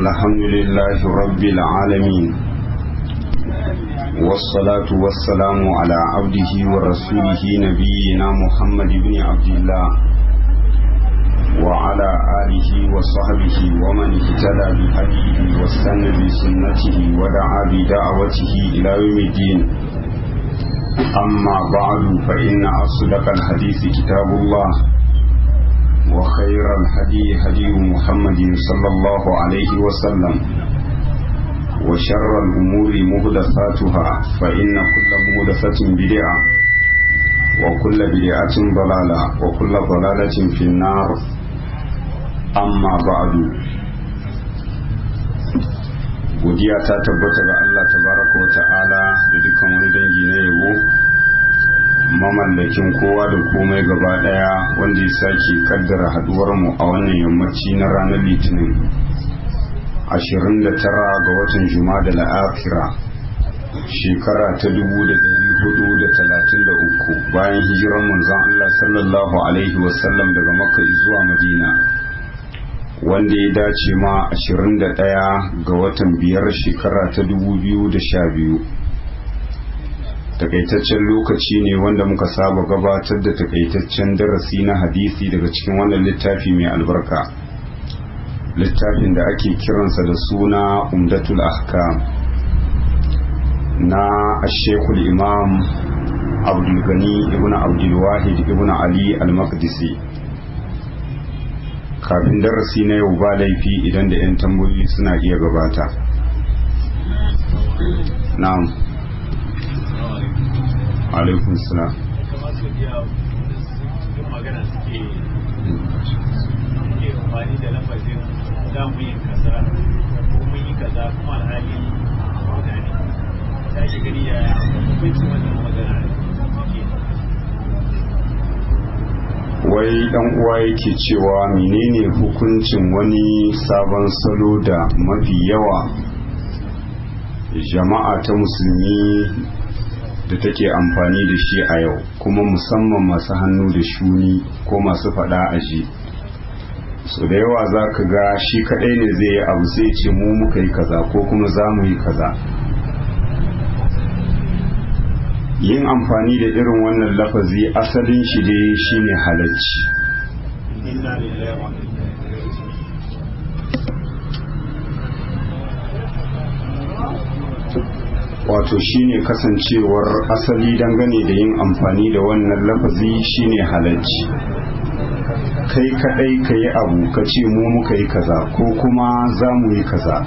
الحمد لله رب العالمين والصلاة والسلام على عبده ورسوله نبينا محمد بن عبد الله وعلى آله وصحبه ومن اهتدى بهديه واستنى بسنته ودعا بدعوته إلى يوم الدين أما بعد فإن أصدق الحديث كتاب الله وخير الهدي هدي محمد صلى الله عليه وسلم وشر الأمور مهدثاتها فإن كل مهدثة بدعة وكل بدعة ضلالة وكل ضلالة في النار أما بعد godiya ta tabbata ga Allah tabaraka wa ta'ala da dukkan wani dangi na yabo mamallakin kowa da komai gaba daya wanda ya sake kaddara haduwar mu a wannan yammaci na ranar litinin 29 ga watan da la'afira shekara ta 1433 bayan hijiran manzon Allah sallallahu alaihi wasallam daga makka zuwa madina wanda ya dace ma 21 ga watan biyar shekara ta 2012 takaitaccen lokaci ne wanda muka saba gabatar da takaitaccen darasi na hadisi daga cikin wannan littafi mai albarka littafin da ake kiransa da suna umdatul ahkam na ashekul imam abdulgani ibn abdulwahid ibn ali al-maqdisi kafin darasi na yau ba laifi idan da 'yan tambayoyi suna iya gabata na'am alaikun salam wai dan uwa yake cewa menene hukuncin wani sabon salo da mafi yawa jama'a ta musulmi da take amfani da shi a yau kuma musamman masu hannu da shuni ko masu fada a ji so da yawa za ka ga shi kadai ne zai yi abu sai ce mu muka yi kaza ko kuma za mu yi kaza yin amfani da irin wannan lafazi asalin shi dai shine halacci wato shine kasancewar asali dangane da yin amfani da wannan lafazi shine halacci kai kadai ka yi abu ka ce mu muka yi kaza ko kuma za mu yi kaza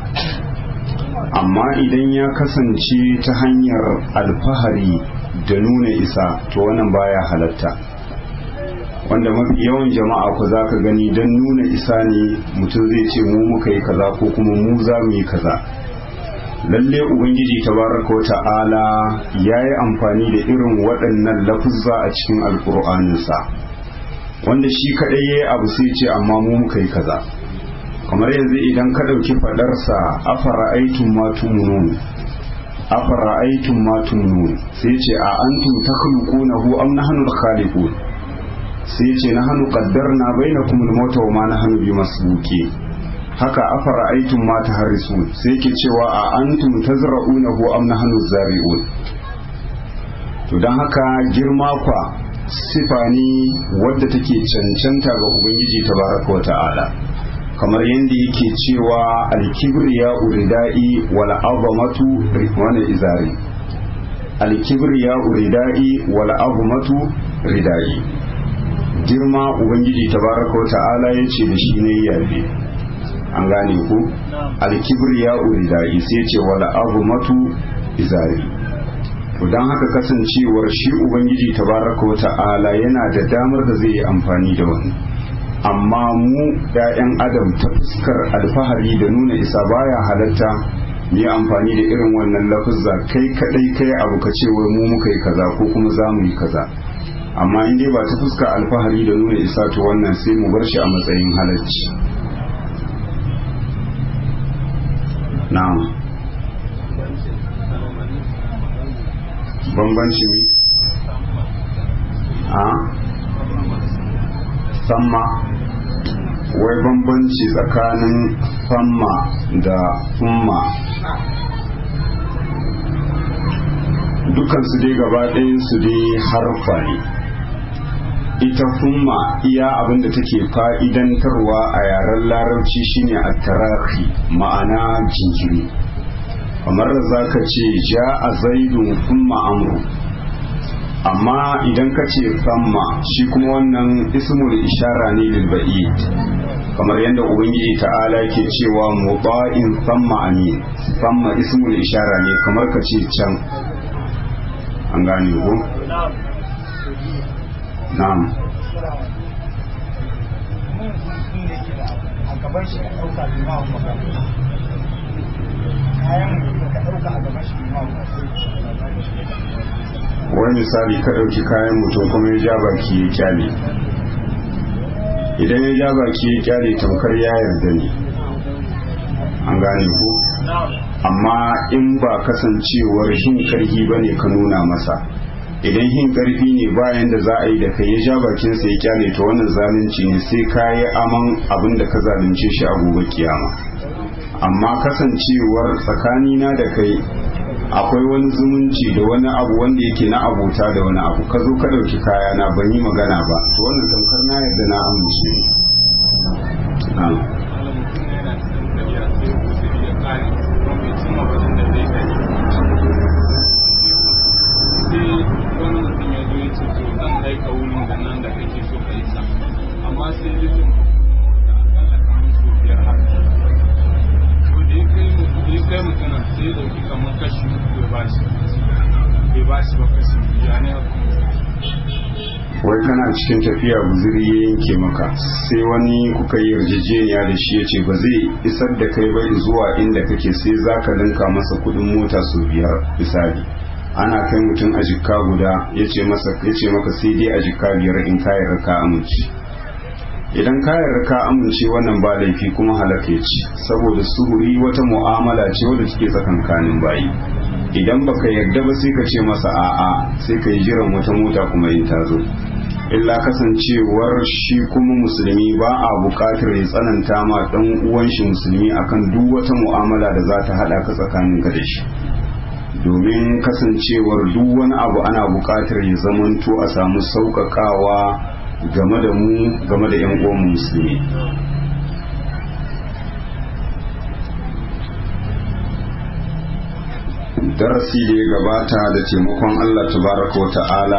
amma idan ya kasance ta hanyar alfahari da nuna isa to wannan baya halatta wanda mafi yawan jama'a ku za ka gani don nuna isa ne mutum zai ce mu muka yi kaza ko kuma mu za mu yi kaza lalle ubangiji tabaraka wa ta'ala ya yi amfani da irin waɗannan lafuzza a cikin alƙur'aninsa wanda shi kaɗai ya yi abu sai ce amma mu muka yi kaza kamar yanzu idan ka ɗauki faɗarsa afara aikin matumnun afara aikin matumnun sai ce a antum takhluqunahu am nahnu al-khaliqun sai ce nahnu qaddarna bainakum al-mauta wa ma nahnu bimasbuqin haka afara aikin ma tahrisun sai ke cewa a antum tazra'unahu am nahnu zari'un to dan haka girma kwa sifa ne wadda take cancanta ga ubangiji tabaraka wa ta'ala kamar yadda yake cewa alkibriya uridai wal azamatu wani izari alkibriya uridai wal azamatu ridai girma ubangiji tabaraka wa ta'ala yace da shi ne yabe an gane ku alkibriya uridai sai ce wal azamatu izari to dan haka kasancewar shi ubangiji tabaraka wa ta'ala yana da damar da zai yi amfani da wani amma mu ‘ya'yan adam ta fuskar alfahari da nuna isa baya halatta mu yi amfani da irin wannan lafuzza kai kadai kai abu ka ce wai mu muka yi kaza ko kuma za mu yi kaza amma in dai ba ta fuskar alfahari da nuna isa to wannan sai mu bar shi a matsayin halacci na'am bambanci ne a samma wai bambanci tsakanin famma da umma dukansu dai gaba su dai harfa ne ita humma iya abinda take fa'idantarwa a yaren larabci shine a tarahi ma'ana jinkiri kamar za ka ce ja a zaidun humma amru amma idan ka ce famma shi kuma wannan ismul ishara ne lilba'id kamar yadda ubangiji ta'ala ke cewa muba'in famma amin famma ismul ishara ne kamar ka ce can an gane ko na'am gaban shi ka ɗauka limamin magana kayan mutum ka ɗauka a gaban shi limamin wani misali ka ɗauki kayan mutum kuma ya ja baki ya kyale idan ya ja baki ya kyale tamkar ya yarda ne an gane ko amma in ba kasancewar hin karfi ba ne ka nuna masa idan hin karfi ne bayan da za a yi da kai ya ja bakinsa ya kyale ta wannan zalunci ne sai ka yi aman abin da ka zalunce shi a gobe kiyama amma kasancewar tsakanina da kai akwai wani zumunci da wani abu wanda yake na abota da wani abu ka zo ka ɗauki kaya na ban yi magana ba to wannan tamkar na yarda na amince amma sai litin da akalla kamar su biyar haka to da ya kai mutumin sai ya dauki kamar kashi uku ya bashi bai bashi ba kashi biya ne wai kana cikin tafiya guziri ya yanke maka sai wani kuka yi yarjejeniya da shi ya ce ba zai isar da kai ba zuwa inda kake sai za ka linka masa kudin mota su biyar misali ana kai mutum a jikka guda ya ce maka sai dai a jikka biyar in kayar ka amince idan kayar ka amince wannan ba laifi kuma halaka ce saboda suhuri wata mu'amala ce wadda take tsakankanin bayi idan baka yarda ba sai ka ce masa a'a sai ka yi jiran wata mota kuma in ta zo illa kasancewar shi kuma musulmi ba a buƙatar ya tsananta ma ɗan uwan shi musulmi akan duk wata mu'amala da za ta haɗa ka tsakanin ka da shi domin kasancewar duk wani abu ana buƙatar ya zamanto a samu sauƙaƙawa game da mu game da 'yan uwan musulmi darasi da ya gabata da taimakon Allah tabaraka wa ta'ala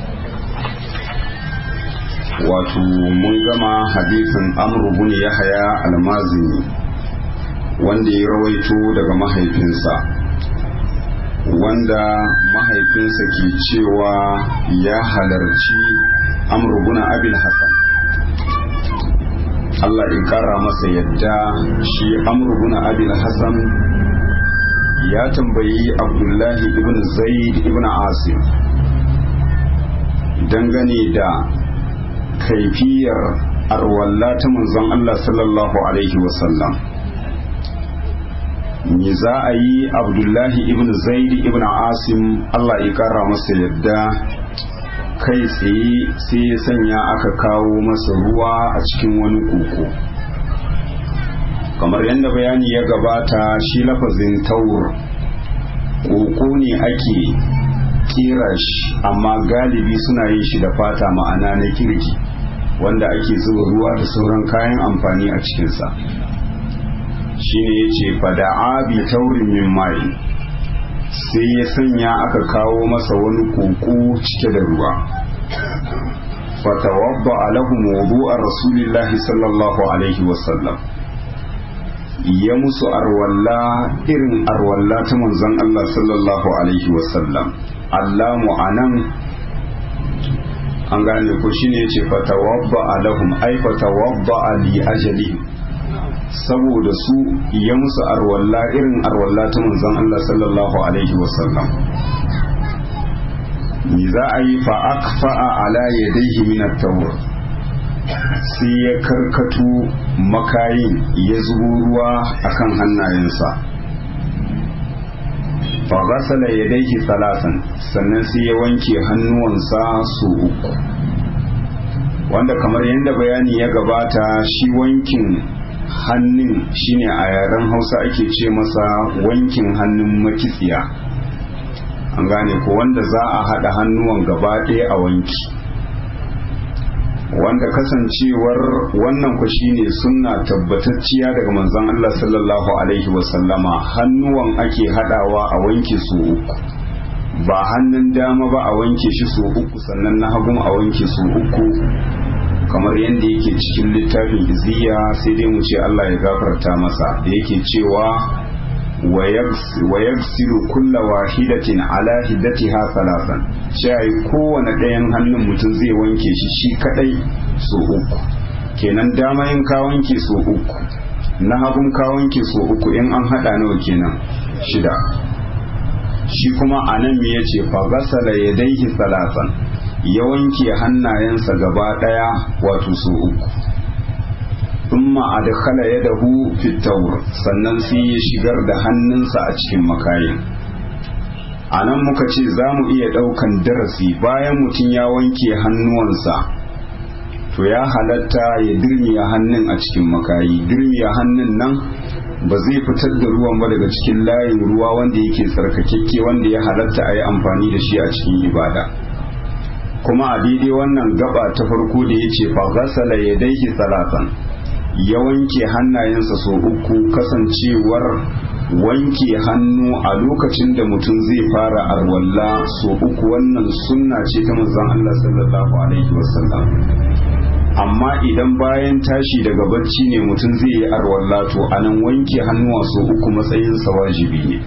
wato mun gama hadisin amru bin yahya almazini wanda ya rawaito daga mahaifinsa wanda mahaifinsa ke cewa ya halarci amru bin abil hasan Allah in kara masa yadda shi amru bin abil hasan ya tambayi abdullahi ibn zaid ibn asim dangane da kaifiyar arwalla ta manzon Allah sallallahu alaihi wasallam me za a yi abdullahi ibn zaid ibn asim Allah ya kara masa yadda kai tsaye sai ya sanya aka kawo masa ruwa a cikin wani koko kamar yadda bayani ya gabata shi lafazin taur koko ne ake kera shi amma galibi suna yin shi da fata ma'ana na kirki wanda ake zuba ruwa da sauran kayan amfani a cikinsa shine ya ce fada'a bi taurin min mai sai ya sanya aka kawo masa wani koko cike da ruwa fatawabba alahum wudu'a rasulillahi sallallahu alaihi wasallam ya musu arwalla irin arwalla ta manzon Allah sallallahu alaihi wasallam allamu anan an gane ko shine yace fatawabba alahum ay fatawabba li ajali saboda su ya musu arwalla irin arwalla ta manzon Allah sallallahu alaihi wasallam ni za a yi fa akfa'a ala yadayhi min at-tawr sai ya karkato makayin ya zubo ruwa akan hannayensa fa ghasala yadayhi salasan sannan sai ya wanke hannuwansa su uku wanda kamar yadda bayani ya gabata shi wankin hannun shine a yaren hausa ake ce masa wankin hannun makitsiya an gane ko wanda za a haɗa hannuwan gaba ɗaya a wanki wanda kasancewar wannan ku shine sunna tabbatacciya daga manzon Allah sallallahu alaihi wasallama hannuwan ake haɗawa a wanke su uku ba hannun dama ba a wanke shi su uku sannan na hagun a wanke su uku kamar yadda yake cikin littafin iziya sai dai mu ce Allah ya gafarta masa da yake cewa wa yaksiru kulla wahidatin ala hiddatiha salasan sai kowane ɗayan hannun mutum zai wanke shi shi kadai so uku kenan dama in ka wanke so uku na hagun ka wanke so uku in an hada nawa kenan shida shi kuma anan me yace fa gasala yadayhi salasan ya wanke hannayensa gaba ɗaya wato su uku thumma adkhala yadahu fi tawr sannan sai ya shigar da hannunsa a cikin makayin anan muka ce za mu iya ɗaukan darasi bayan mutum ya wanke hannuwansa to ya halatta ya dirmiya hannun a cikin makayi dirmiya hannun nan ba zai fitar da ruwan ba daga cikin layin ruwa wanda yake tsarkakekke wanda ya halatta a yi amfani da shi a cikin ibada kuma a daidai wannan gaba ta farko da ya ce fagasala ya daiki salatan ya wanke hannayensa sau uku kasancewar wanke hannu a lokacin da mutum zai fara arwalla sau uku wannan sunna ce ta manzon Allah sallallahu alaihi wasallam amma idan bayan tashi daga bacci ne mutum zai yi arwalla to anan wanke hannuwa sau uku matsayinsa wajibi ne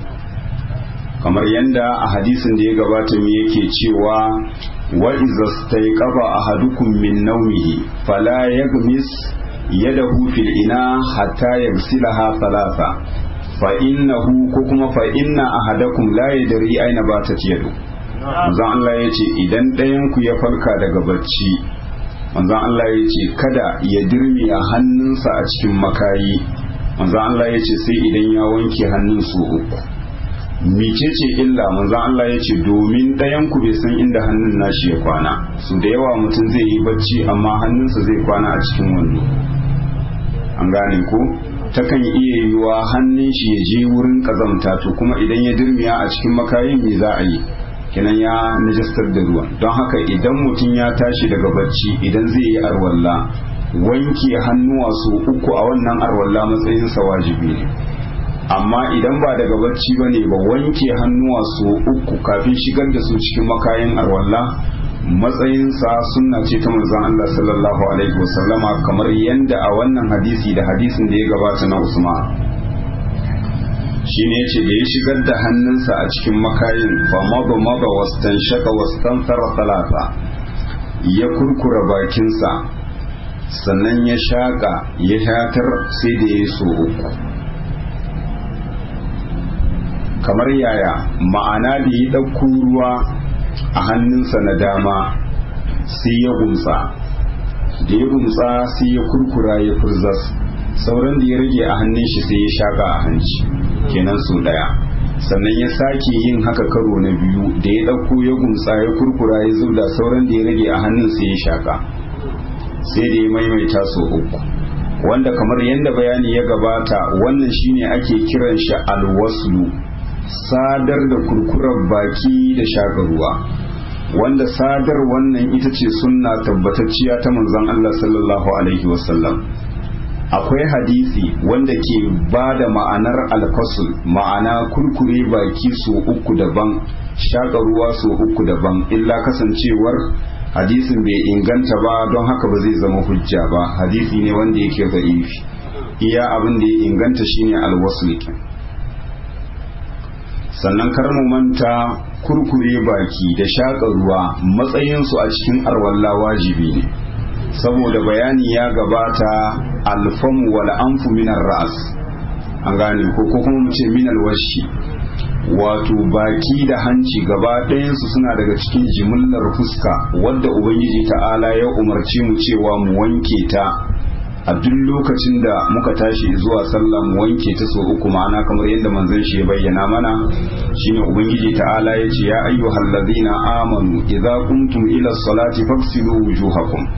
kamar yadda a hadisin da ya gabata mu yake cewa wa iza staiqaba ahadukum min nawmihi fala yaghmis yadahu fil ina hatta yaghsilaha thalatha fa innahu ko kuma fa inna ahadakum la yadri aina batat yadu manzon Allah yace idan ɗayan ku ya farka daga bacci manzon Allah yace kada ya dirmiya hannunsa a cikin makayi manzon Allah yace sai idan ya wanke hannun su uku mecece illa manzon Allah ya ce domin ɗayan ku bai san inda hannun nashi ya kwana su da yawa mutum zai yi bacci amma hannunsa zai kwana a cikin wando an gane ko takan iya yiwa hannun shi ya je wurin kazamta to kuma idan ya dirmiya a cikin makayin me za a yi kenan ya najastar da ruwan don haka idan mutum ya tashi daga bacci idan zai yi arwalla wanke hannuwa su uku a wannan arwalla matsayinsa wajibi ne amma idan ba daga bacci ba ne ba wanke hannuwa su uku kafin shigar da su cikin makayin arwalla matsayinsa sunna ce ta manzon Allah sallallahu alaihi wasallama kamar yadda a wannan hadisi da hadisin da ya gabata na Usman shine yace da ya shigar da hannunsa a cikin makayin fa maba maba wastan shaka wastan tara talata ya kurkura bakinsa sannan ya shaka ya shatar sai da ya so uku kamar yaya ma'ana da ya ɗauko ruwa a hannunsa na dama sai ya gumsa da ya gumsa sai ya kurkura ya furzas sauran da ya rage a hannun shi sai ya shaka a hanci kenan su ɗaya sannan ya sake yin haka karo na biyu da ya ɗauko ya gumsa ya kurkura ya zubda sauran da ya rage a hannun sai ya shaka sai da ya maimaita so uku wanda kamar yadda bayani ya gabata wannan shine ake kiran shi alwaslu sadar da kurkurar baki da shaƙa ruwa wanda sadar wannan ita ce sunna tabbatacciya ta manzon Allah sallallahu alaihi wasallam akwai hadisi wanda ke ba da ma'anar alfasul ma'ana kurkure baki so uku daban shaƙa ruwa so uku daban illa kasancewar hadisin bai inganta ba don haka ba zai zama hujja ba hadisi ne wanda yake da'ifi iya abin da ya inganta shine alwasul sannan kar mu manta kurkure baki da shaƙa ruwa matsayinsu a cikin arwalla wajibi ne saboda bayani ya gabata alfamu wal anfu minar ra'as an gane ko ko kuma mu ce minal washi wato baki da hanci gaba ɗayansu suna daga cikin jimillar fuska wadda ubangiji ta'ala ya umarci mu cewa mu wanke ta a duk lokacin da muka tashi zuwa sallah mu wanke ta so uku ma'ana kamar yadda manzon shi ya bayyana mana shine ubangiji ta'ala ya ce ya ayyuhal ladzina amanu idza qumtum ila salati faghsilu wujuhakum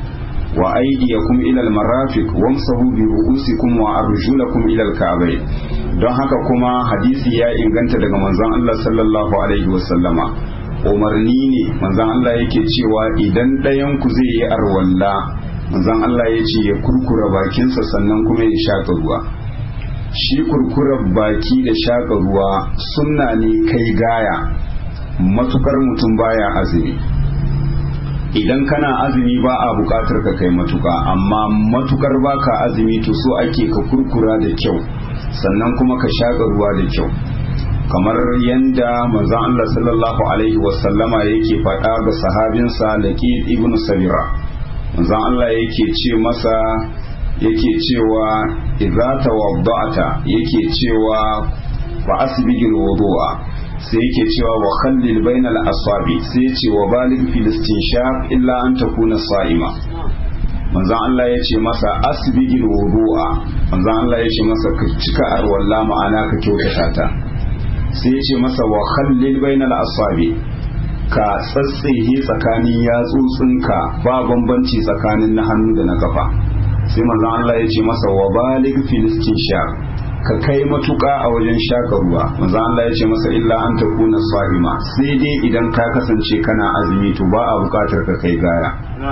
wa aydiyakum ila almarafiq wamsahu bi ru'usikum wa arjulakum ila alka'bayn don haka kuma hadisi ya inganta daga manzon Allah sallallahu alaihi wasallama umarni ne manzon Allah yake cewa idan ɗayan ku zai yi arwalla manzon Allah ya ce ya kurkura bakinsa sannan kuma ya shaƙa ruwa shi kurkurar baki da shaƙa ruwa sunna ne kai gaya matukar mutum baya azumi idan kana azumi ba a buƙatar ka kai matuka amma matukar baka azumi to so ake ka kurkura da kyau sannan kuma ka shaƙa ruwa da kyau kamar yadda manzon Allah sallallahu alaihi wasallama yake faɗa ga sahabinsa Laqid ibn Sabira manzon Allah yake ce masa yake cewa idza tawadda'ta yake cewa fa asbigil wudu'a sai yake cewa wa khallil bainal asabi sai ya ce wa balig fil istinshaq illa an takuna sa'ima manzon Allah ya ce masa asbigil wudu'a manzon Allah ya ce masa ka cika arwalla ma'ana ka kyautata ta sai ya ce masa wa khallil bainal asabi ka tsatsihe tsakanin yatsotsinka ba bambanci tsakanin na hannu da na kafa sai manzon Allah ya ce masa wa balig filistin sha ka kai matuƙa a wajen shaka ruwa manzon Allah ya ce masa illa an takuna sahima sai dai idan ka kasance kana azumi to ba a buƙatar ka kai gaya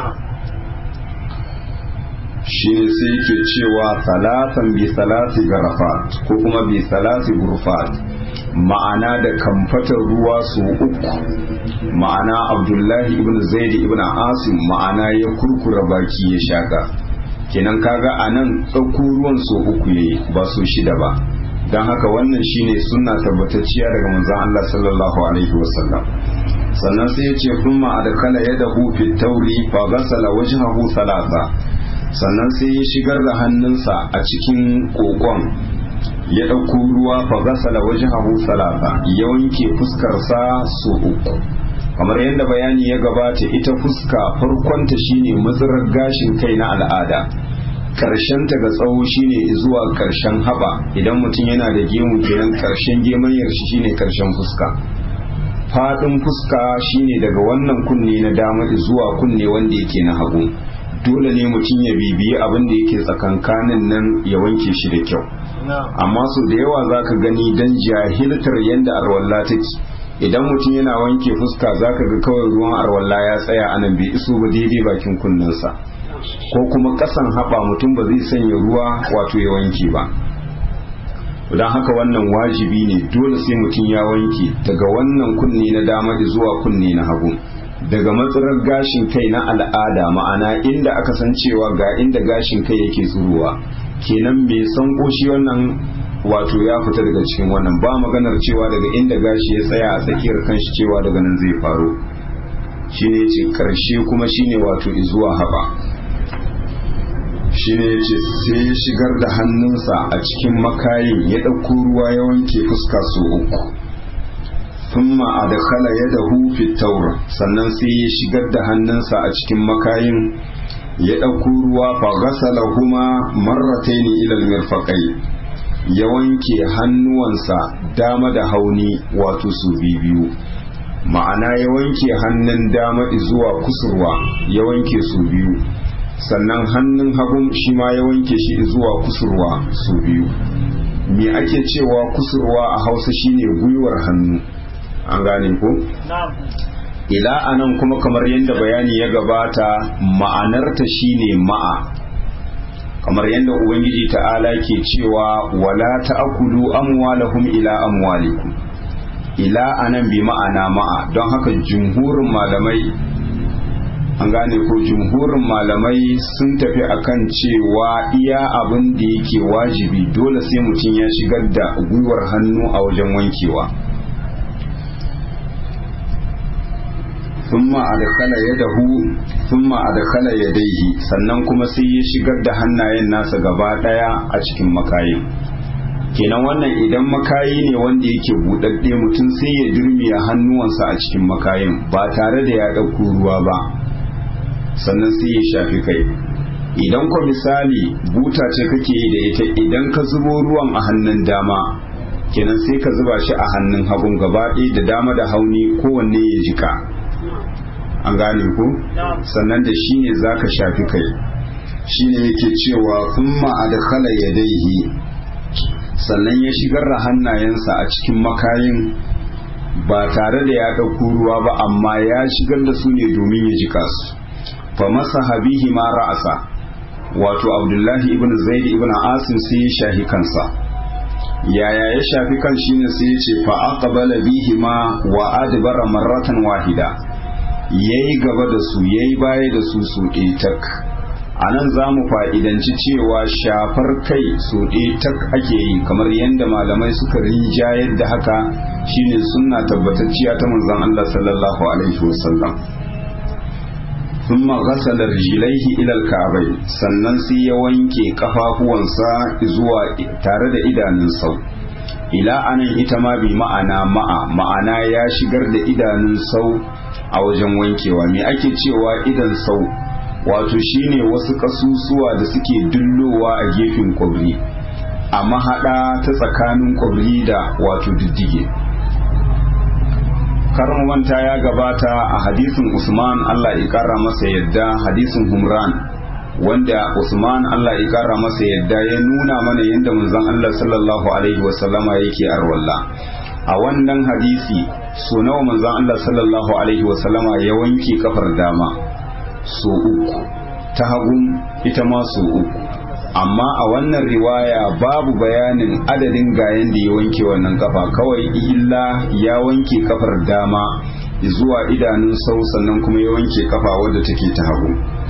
shi ne sai yake cewa salatan bi salati garafat ko kuma bi salati gurfat ma'ana da kamfatar ruwa su uku ma'ana abdullahi ibn zaid ibn asim ma'ana ya kurkura baki ya shaka kenan kaga a nan ɗauko ruwan so uku yayi ba so shida ba don haka wannan shine sunna tabbatacciya daga manzon Allah sallallahu alaihi wasallam sannan sai ya ce kuma adkala yadahu fi tauri fa ghasala wajhahu thalatha sannan sai ya shigar da hannunsa a cikin kokon ya ɗauko ruwa fa ghasala wajhahu thalatha ya wanke fuskarsa so uku kamar yadda bayani ya gabata ita fuska farkonta shine matsarar gashin kai na al'ada ta ga tsawo shine zuwa karshen haba idan mutum yana da gemu kenan karshen gemanyar shi shine karshen fuska fadin fuska shine daga wannan kunne na dama zuwa kunne wanda yake na hagu dole ne mutum ya bibiyi abin da yake tsakankanin nan ya wanke shi da kyau amma so da yawa zaka gani dan jahiltar yanda arwalla take idan mutum yana wanke fuska zaka ga kawai ruwan arwalla ya tsaya anan bai iso ba daidai bakin kunnensa ko kuma kasan haɓa mutum ba zai sanya ruwa wato ya wanke ba don haka wannan wajibi ne dole sai mutum ya wanke daga wannan kunne na dama zuwa kunne na hagu daga matsarar gashin kai na al'ada ma'ana inda aka san cewa ga inda gashin kai yake tsuruwa kenan bai san koshi wannan wato ya fita daga cikin wannan ba maganar cewa daga inda gashi ya tsaya a tsakiyar kanshi cewa daga nan zai faru shine ce karshe kuma shine wato izuwa haɓa shine ya ce sai ya shigar da hannunsa a cikin makayin ya ɗauko ruwa ya wanke fuska su uku thumma adkhala yadahu fi tawr sannan sai ya shigar da hannunsa a cikin makayin ya ɗauko ruwa fa ghasalahuma marrataini ila al-mirfaqai ya wanke hannuwansa dama da hauni wato su biyu ma'ana ya wanke hannun dama zuwa kusurwa ya wanke su biyu sannan hannun hagun shi ma ya wanke shi zuwa kusurwa su biyu me ake cewa kusurwa a hausa shine gwiwar hannu an gane ko ila anan kuma kamar yadda bayani ya gabata ma'anarta shine ma'a kamar yadda ubangiji ta'ala ke cewa wala ta'kulu amwalahum ila amwalikum ila anan bi ma'ana ma'a don haka jumhurin malamai an gane ko jumhurin malamai sun tafi akan cewa iya abin da yake wajibi dole sai mutum ya shigar da gwiwar hannu a wajen wankewa thumma adkhala yadahu thumma adkhala yadayhi sannan kuma sai ya shigar da hannayen nasa gaba daya a cikin makayin kenan wannan idan makayi ne wanda yake budadde mutum sai ya dirmiya hannuwansa a cikin makayin ba tare da ya ɗauko ruwa ba sannan sai ya shafi kai idan ko misali buta ce kake yi da ita idan ka zubo ruwan a hannun dama kenan sai ka zuba shi a hannun hagun gaba da dama da hauni kowanne ya jika an gane ko sannan da shi ne za ka shafi kai shi ne yake cewa thumma adkhala yadayhi sannan ya shigar da hannayensa a cikin makayin ba tare da ya ɗauko ruwa ba amma ya shigar da su ne domin ya jika su fa masa habihi ma ra'asa wato abdullahi ibn zaid ibn asim sai ya shahi kansa yaya ya shafi kan shine sai ya ce fa aqbala bihi ma wa adbara marratan wahida yayi gaba da su yayi baya da su su tak a nan za mu fa'idanci cewa shafar kai so tak ake yi kamar yadda malamai suka rinjayar da haka shine sunna tabbatacciya ta manzon Allah sallallahu alaihi wasallam ثم غسل رجليه إلى الكعبين sannan sai ya wanke kafafuwansa zuwa tare da idanun sau ila anan ita ma bi ma'ana ma'a ma'ana ya shigar da idanun sau a wajen wankewa me ake cewa idan sau wato shine wasu kasusuwa da suke dullowa a gefen kwabri a mahaɗa ta tsakanin kwabri da wato diddige manta ya gabata a hadisin usman allah ya kara masa yadda hadisin humran wanda usman allah ya kara masa yadda ya nuna mana yadda manzon allah sallallahu alaihi wasallama yake arwalla a wannan hadisi so nawa manzon allah sallallahu alaihi wasallama ya wanke kafar dama so uku ta hagun ita ma so uku amma a wannan riwaya babu bayanin adadin gayen da ya wanke wannan kafa kawai illa ya wanke kafar dama zuwa idanun sau sannan kuma ya wanke kafa wadda take ta hagu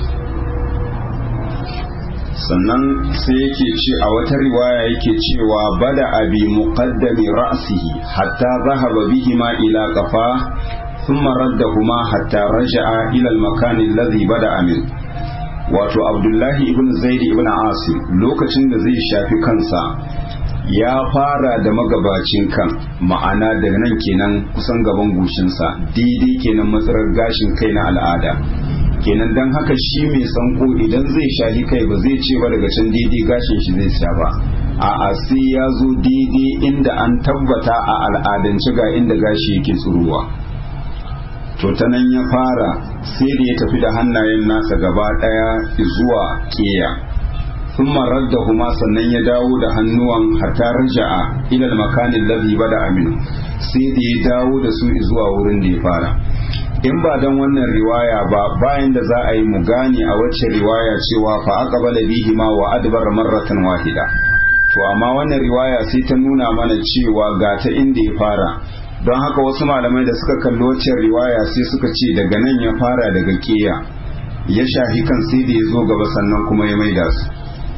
sannan sai yake ce a wata riwaya yake cewa bada abi muqaddami ra'sihi hatta zahaba bihima ila qafa thumma raddahuma hatta raja'a ila al-makan alladhi bada'a min wato abdullahi ibn zaid ibn asim lokacin da zai shafi kansa ya fara da magabacin kan ma'ana daga nan kenan kusan gaban goshinsa daidai kenan matsarar gashin kai na al'ada kenan dan haka shi mai sanko idan zai shahi kai ba zai ce ba daga can daidai gashin shi zai sha ba a sai ya zo daidai inda an tabbata a al'adance ga inda gashi yake tsuruwa to ta nan ya fara sai da ya tafi da hannayen nasa gaba ɗaya zuwa keya sun marar da huma sannan ya dawo da hannuwan hatta raja'a ilal makanin lazi bada aminu sai da ya dawo da su zuwa wurin da ya fara in ba don wannan riwaya ba bayan da za a yi mu gane a wacce riwaya cewa fa aqbala bihi ma wa adbar marratan wahida to amma wannan riwaya sai ta nuna mana cewa ga ta inda ya fara don haka wasu malamai da suka kalli waccan riwaya sai suka ce daga nan ya fara daga keya ya shahi kan sai da ya zo gaba sannan kuma ya maida su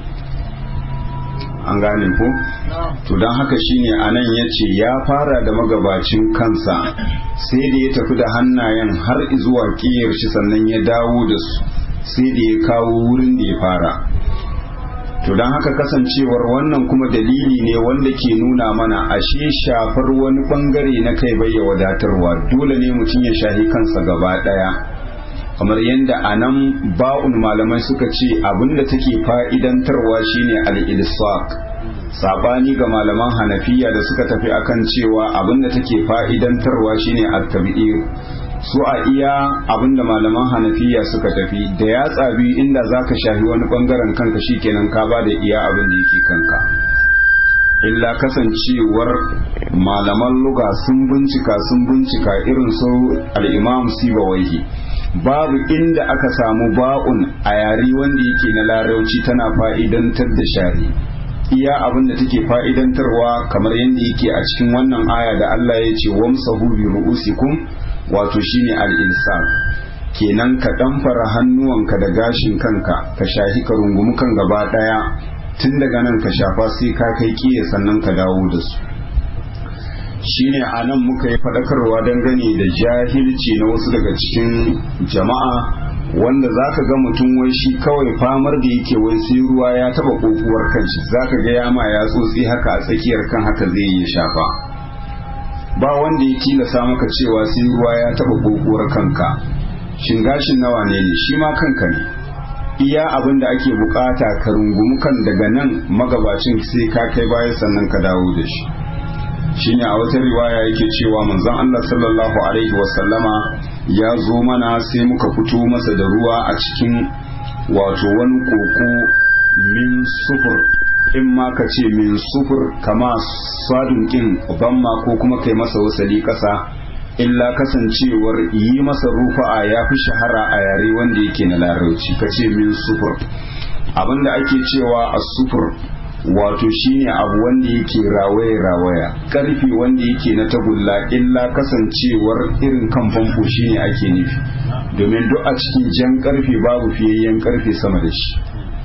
an gane ko to don haka shine anan ya ce ya fara da magabacin kansa sai da ya tafi da hannayen har zuwa kiyar shi sannan ya dawo da su sai da ya kawo wurin da ya fara to don haka kasancewar wannan kuma dalili ne wanda ke nuna mana ashe shafar wani bangare na kai bai ya wadatarwa dole ne mutum ya shahi kansa gaba daya kamar yadda a nan ba'un malamai suka ce abinda take fa'idantarwa shine al-ilsaq sabani ga malaman hanafiya da suka tafi akan cewa abinda take fa'idantarwa shine at-tabi'ir su a iya abinda malaman hanafiya suka tafi da ya tsabi inda zaka shafi wani bangaren kanka shikenan ka ba da iya abin da yake kanka illa kasancewar malaman luga sun bincika sun bincika irin su al-imam sibawaihi babu inda aka samu ba'un a yare wanda yake na larauci tana fa'idantar da shari iya abin da take fa'idantarwa kamar yadda yake a cikin wannan aya da Allah ya ce wamsahu bi ru'usikum wato shine al-insan kenan ka ɗamfara hannuwanka da gashin kanka ka shahi ka rungumi kan gaba ɗaya tun daga nan ka shafa sai ka kai kiye sannan ka dawo da su shine a nan muka yi faɗakarwa dangane da jahilci na wasu daga cikin jama'a wanda za ka ga mutum wai shi kawai famar da yake wai sai ruwa ya taba kokuwar kanshi za ka ga yama ya tsotsi haka a tsakiyar kan haka zai yi shafa ba wanda ya tilasa maka cewa sai ruwa ya taba kokuwar kanka shin gashin nawa ne ne shi ma kanka ne iya abin da ake bukata ka rungumi kan daga nan magabacin sai ka kai baya sannan ka dawo da shi shine a wata riwaya yake cewa manzon Allah sallallahu alaihi wasallama ya zo mana sai muka fito masa da ruwa a cikin wato wani koko min sufur in ma ka ce min sufur kama sadun kin bamma ko kuma kai masa wasali kasa illa kasancewar yi masa rufa'a ya fi shahara a yare wanda yake na larauci ka ce min sufur abinda ake cewa a sufur wato shine abu wanda yake rawaye rawaya karfi wanda yake na tagulla illa kasancewar irin kan famfo shine ake nufi domin duk a cikin jan karfe babu fiyayyen karfe sama da shi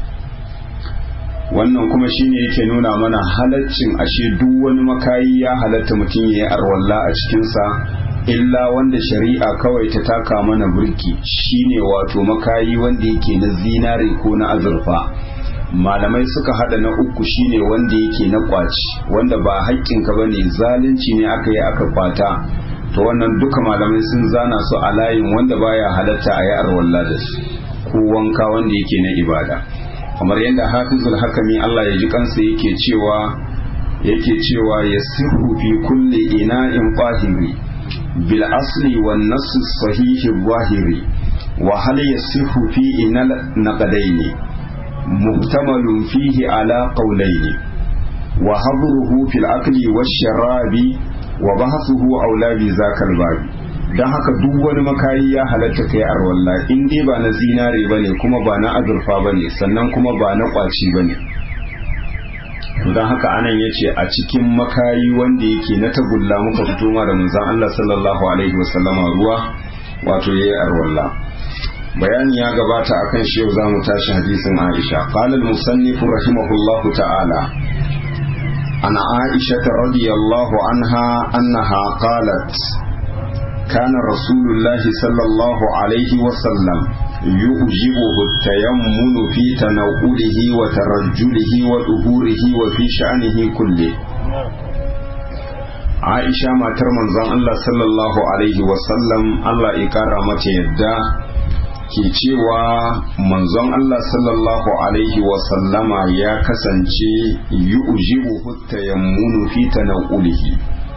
wannan kuma shine yake nuna mana halaccin ashe duk wani makayi ya halatta mutum ya yi arwalla a cikinsa illa wanda shari'a kawai ta taka mana burki shine wato makayi wanda yake na zinare ko na azurfa malamai suka hada na uku shine wanda yake na kwaci wanda ba haƙƙinka bane zalunci ne aka yi aka kwata to wannan duka malamai sun zana su a layin wanda baya halatta a yi arwalla da su ko wanka wanda yake na ibada kamar yadda hafizul hakami Allah ya ji kansa yake cewa yake cewa yasihu fi kulli ina'in qahiri bil asli wan nass sahihi zahiri wa hal yasihu fi inal naqadaini muhtamalun fihi ala qawlaini wa habruhu fil akli wash sharabi wa bahathuhu aula bi zakal babi dan haka duk wani makayi ya halatta kai arwalla in dai ba na zinare bane kuma ba na azurfa bane sannan kuma ba na kwaci bane don haka anan yace a cikin makayi wanda yake na tagulla muka fito ma da manzon Allah sallallahu alaihi wasallama ruwa wato yayi arwalla bayani ya gabata akan shi yau zamu tashi hadisin Aisha qala al-musannif rahimahullahu ta'ala عن عائشة رضي الله عنها أنها قالت كان رسول الله صلى الله عليه وسلم يؤجبه التيمن في تناوله وترجله وظهوره وفي شأنه كله عائشة ما ترمن زن الله صلى الله عليه وسلم الله إكرامة يده ke cewa manzon Allah sallallahu Alaihi wasallama ya kasance yi ujibu tayammunu fi tanaulihi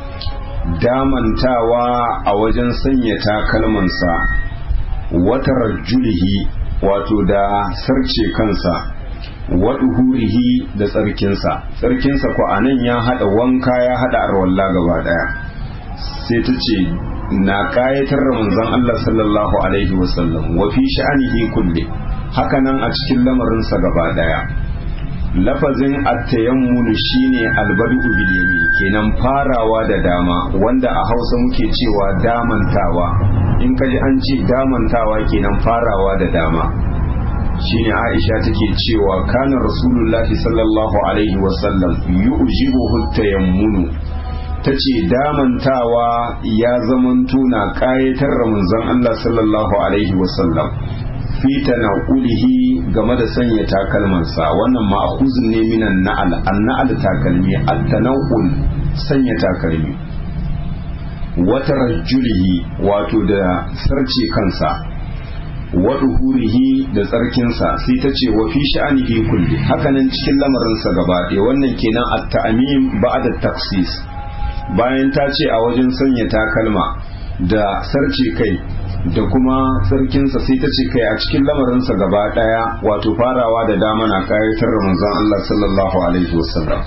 damantawa a wajen sanya takalmansa wata rajulihi wato da sarce kansa waduhurihi da tsarkinsa tsarkinsa ko anan ya hada wanka ya hada arwalla gaba daya sai ta ce na kayatar da manzon Allah sallallahu alaihi wasallam wa fi sha'anihi kulli hakanan a cikin lamarinsa gaba daya lafazin at-tayammunu shine albadu bil yamin kenan farawa da dama wanda a Hausa muke cewa damantawa in kaji an ce damantawa kenan farawa da dama shine Aisha take cewa kana rasulullahi sallallahu alaihi wasallam yu'jibuhu at-tayammunu ta ce damantawa ya zamanto na ƙayatar da manzon Allah sallallahu Alaihi wasallam fita na ulihi game da sanya takalmansa wannan ma'akuzin ne minan na'al an na'al takalmi at-tanawul sanya takalmi wata rajulihi wato da sarce kansa waduhurihi da tsarkinsa sai ta ce wa fi sha'anihi kulli hakanan cikin lamarinsa gaba ɗaya wannan kenan at-ta'mim ba'da taksis bayan ta ce a wajen sanya takalma da sarce kai da kuma sarkinsa sai ta ce kai a cikin lamarinsa gaba daya wato farawa da dama na kayatar da manzon Allah sallallahu alaihi wasallam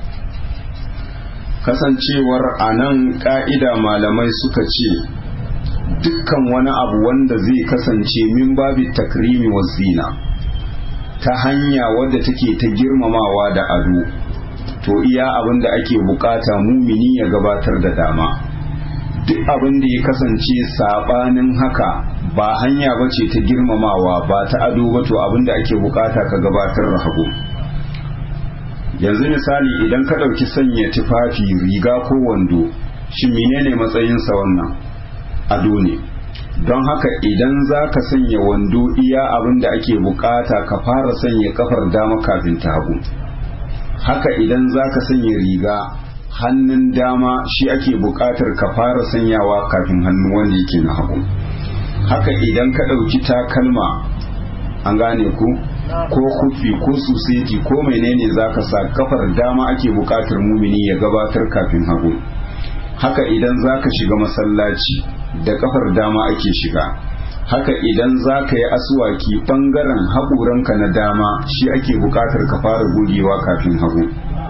kasancewar a nan ka'ida malamai suka ce dukkan wani abu wanda zai kasance min babi takrimi wa zina ta hanya wadda take ta girmamawa da ado to iya abin da ake bukata mumini ya gabatar da dama duk abin da ya kasance sabanin haka ba hanya ba ce ta girmamawa ba ta ado ba to abin da ake bukata ka gabatar da hagu yanzu misali idan ka ɗauki sanya tufafi riga ko wando shi menene matsayinsa wannan ado ne don haka idan za ka sanya wando iya abin da ake bukata ka fara sanya kafar dama kafin ta hagu haka idan za ka sanya riga hannun dama shi ake buƙatar ka fara sanyawa kafin hannu wanda yake na hagu haka idan ka ɗauki takalma an gane ku ko kufi ko suseti ko menene za ka sa kafar dama ake buƙatar mumini ya gabatar kafin hagu haka idan za ka shiga masallaci da kafar dama ake shiga haka idan za ka yi asuwaki ɓangaren haƙuranka na dama shi ake buƙatar ka fara gogewa kafin hagu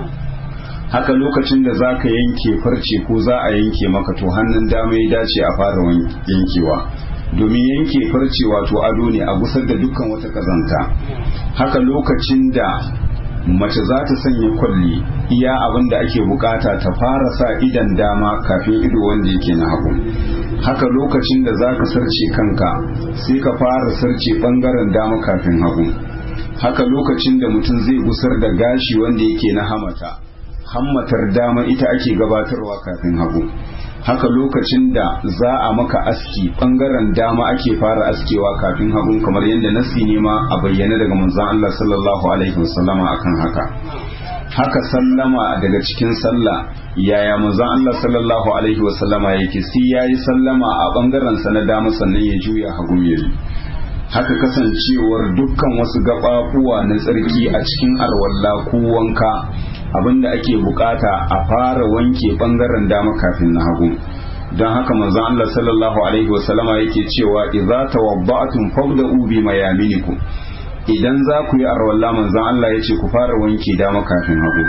haka lokacin da za ka yanke farce ko za a yanke maka to hannun dama ya dace a fara yankewa domin yanke farce wato ado ne a gusar da dukkan wata kazanta haka lokacin da mace za ta sanya kwalli iya abin da ake bukata ta fara sa idan dama kafin ido wanda yake na hagu haka lokacin da za ka sarce kanka sai ka fara sarce bangaren dama kafin hagu haka lokacin da mutum zai gusar da gashi wanda yake na hamata hammatar dama ita ake gabatarwa kafin hagu haka lokacin da za a maka aski bangaren dama ake fara askewa kafin hagun kamar yadda nasi ne ma a bayyana daga manzon Allah sallallahu alaihi wasallama akan haka haka sallama daga cikin sallah yaya manzon Allah sallallahu alaihi wasallama yake sai yayi sallama a bangaren sa na dama sannan ya juya hagu yayi haka kasancewar dukkan wasu gaɓaɓuwa na tsarki a cikin alwalla ko wanka abinda ake bukata a fara wanke bangaren dama kafin na hagu don haka manzon Allah sallallahu alaihi wasallama yake cewa idza tawabba'tum fabda'u bi mayaminikum idan za ku yi arwalla manzon Allah yace ku fara wanke dama kafin hagu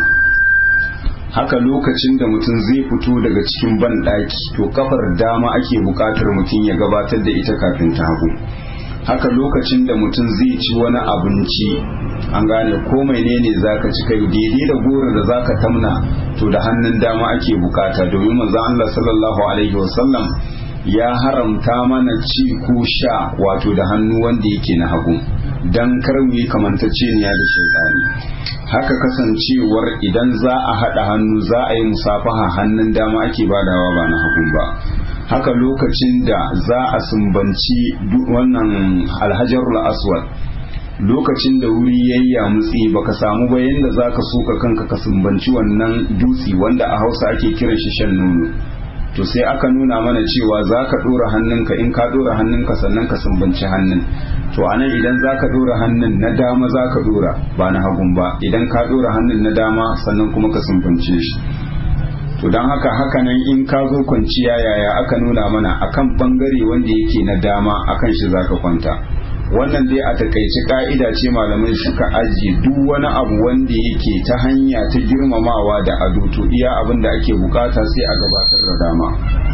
haka lokacin da mutum zai fito daga cikin banɗaki to kafar dama ake bukatar mutum ya gabatar da ita kafin ta hagu haka lokacin da mutum zai ci wani abinci an gane ko menene zaka ci kai daidai da goro da zaka tamna to da hannun dama ake bukata domin manzo Allah sallallahu alaihi wasallam ya haramta mana ci ko sha wato da hannu wanda yake na hagu dan kar mu yi kamantacceniya da shaytani haka kasancewar idan za a haɗa hannu za a yi musafaha hannun dama ake badawa ba na hagun ba haka lokacin da za a sumbanci wannan alhajarul aswad lokacin da wuri yayya mutsi baka samu ba yanda za ka soka kanka ka sumbanci wannan dutsi wanda a hausa ake kiran shi shan nono to sai aka nuna mana cewa za ka ɗora hannunka in ka ɗora hannunka sannan ka sumbanci hannun to anan idan za ka ɗora hannun na dama za ka ɗora ba na hagun ba idan ka ɗora hannun na dama sannan kuma ka sumbance shi to don haka hakanan in ka zo kwanciya yaya aka nuna mana akan bangare wanda yake na dama akan shi za ka kwanta wannan dai a takaici ka'ida ce malamai suka ajiye duk wani abu wanda yake ta hanya ta girmamawa da ado to iya abin da ake bukata sai a gabatar da dama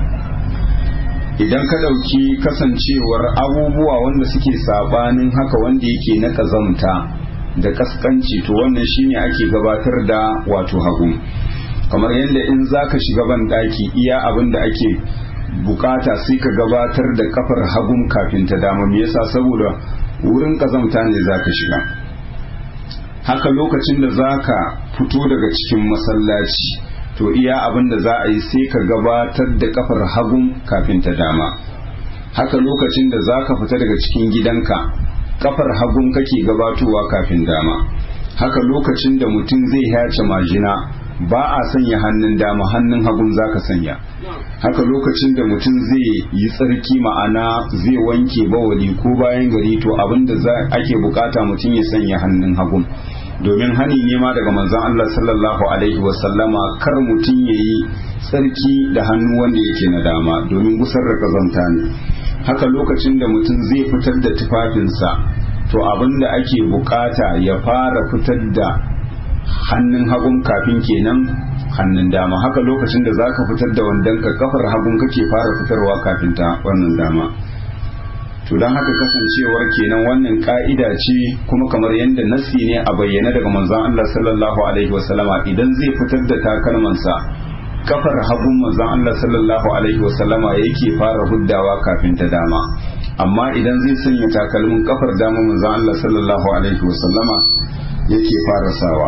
idan ka ɗauki kasancewar abubuwa wanda suke sabanin haka wanda yake na ƙazamta da kaskanci to wannan shine ake gabatar da wato hagu kamar yadda in za ka shiga ban ɗaki iya abin da ake bukata sai ka gabatar da kafar hagun kafin ta dama me yasa saboda wurin kazamta ne za ka shiga haka lokacin da za ka fito daga cikin masallaci to iya abin da za a yi sai ka gabatar da kafar hagun kafin ta dama haka lokacin da za ka fita daga cikin gidanka kafar hagun kake gabatowa kafin dama haka lokacin da mutum zai hace majina ba a sanya hannun dama hannun hagun zaka sanya haka lokacin da mutum zai yi tsarki ma'ana zai wanke bawali ko bayan gari to abinda ake bukata mutum ya sanya hannun hagun domin hani ne ma daga manzon Allah sallallahu alaihi wasallama kar mutum ya yi tsarki da hannu wanda yake na dama domin gusar da kazanta ne haka lokacin da mutum zai fitar da tufafinsa to abinda ake bukata ya fara fitar da hannun hagun kafin kenan hannun dama haka lokacin da zaka fitar da wandon ka kafar hagun kake fara fitarwa kafin ta wannan dama to don haka kasancewar kenan wannan ka'ida ce kuma kamar yadda nasi ne a bayyana daga manzon Allah sallallahu alaihi wasallama idan zai fitar da takalmansa kafar hagun manzon Allah sallallahu alaihi wasallama yake fara huddawa kafin ta dama amma idan zai sanya takalmin kafar dama manzon Allah sallallahu alaihi wasallama yake fara sawa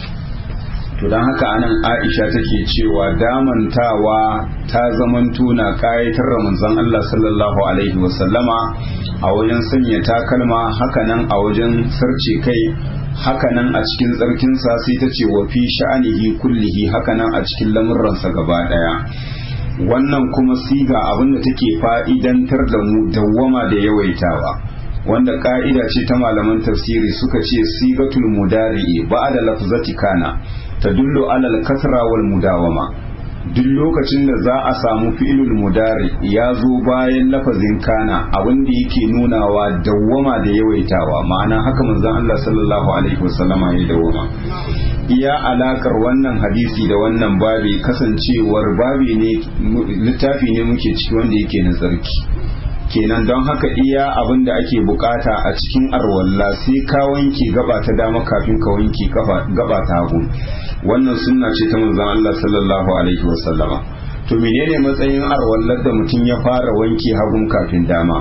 to don haka anan aisha take cewa damantawa ta zamanto na kayatar ramazan Allah sallallahu alaihi wasallama a wajen sanya takalma hakanan a wajen sarce kai hakanan a cikin tsarkinsa sai ta ce wa fi sha'anihi kullihi hakanan a cikin lamurransa gaba daya wannan kuma siga abinda take fa'idantar da mu dawwama da yawaitawa wanda ka'ida ce ta malaman tafsiri suka ce sigatul mudari'i ba'da lafzati kana tadullu ala al-kasra wal mudawama duk lokacin da za a samu fi'ilul mudari ya zo bayan lafazin kana abin da yake nunawa dawwama da yawaitawa ma'ana haka manzon Allah sallallahu alaihi wasallama ya dawwama iya alakar wannan hadisi da wannan babi kasancewar babi ne littafi ne muke ciki wanda yake na tsarki kenan don haka iya abin da ake bukata a cikin arwalla sai ka wanke gaba ta dama kafin ka wanke gaba ta hagu wannan sunna ce ta manzon Allah sallallahu alaihi wasallama to menene matsayin arwallar da mutum ya fara wanke hagun kafin dama